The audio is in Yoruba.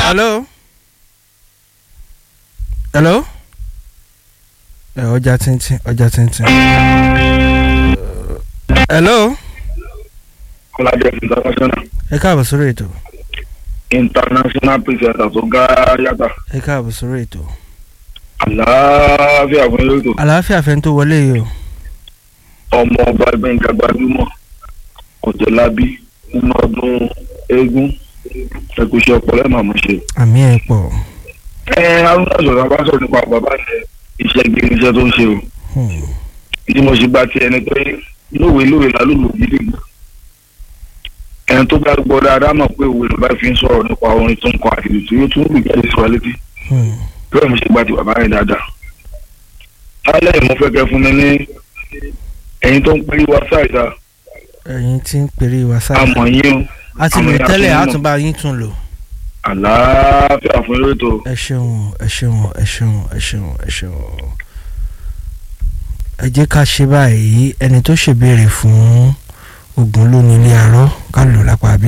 hello hello ẹ ọjà tíntín ọjà tíntín hello kọ́lájẹ́ international ẹ káàbọ̀ sórí ètò international presenter tó ga yàtà ẹ káàbọ̀ sórí ètò àlàáfíà fún yóò tó àlàáfíà fẹ́ tó wọlé yìí o ọmọ ọba gbẹ̀ngà gbajúmọ̀ ọ̀jọ̀lábí nínú ọdún eégún ẹ̀kúṣẹ́ ọpọlọ ẹ̀ màmú ṣe. àmì ẹ̀ pọ̀ ẹ arúgbó sọ̀rọ̀ bá sọ̀rọ̀ nípa bàbá yẹn iṣẹ́ gidi iṣẹ́ tó ń ṣe o Hmm. tí mo ṣe gba tiẹ̀ ni pé lówe lówe lálùlù gidi gan ẹni tó bá gbọ́ dáadáa mọ̀ pé òwe ló bá fi ń sọ̀rọ̀ nípa orin tó ń kọ àti ìlú tí yóò tún rí jáde sọ létí Hmm. bẹ́ẹ̀ mo ṣe gba ti bàbá yẹn dáadáa. lálẹ́ yìí mo fẹ́ kẹ́ fún mi ní ẹ̀yin tó ń pè wá ṣáìdá ẹ̀yin tí ń pèrè wá sáà àmọ̀ yín o a ti lò àmọ̀ yín tẹ́lẹ̀ àtúnmọ̀. àtúnbá yín tún lò àlàáfíà fún eré tó ẹ ṣeun ẹ ṣeun ẹ ṣeun ẹ ṣeun ẹ ṣeun ẹ jẹ́ ká ṣe báyìí ẹni tó ṣèbéèrè fún ogun lónìí ilé arọ́ ká lò lápá bí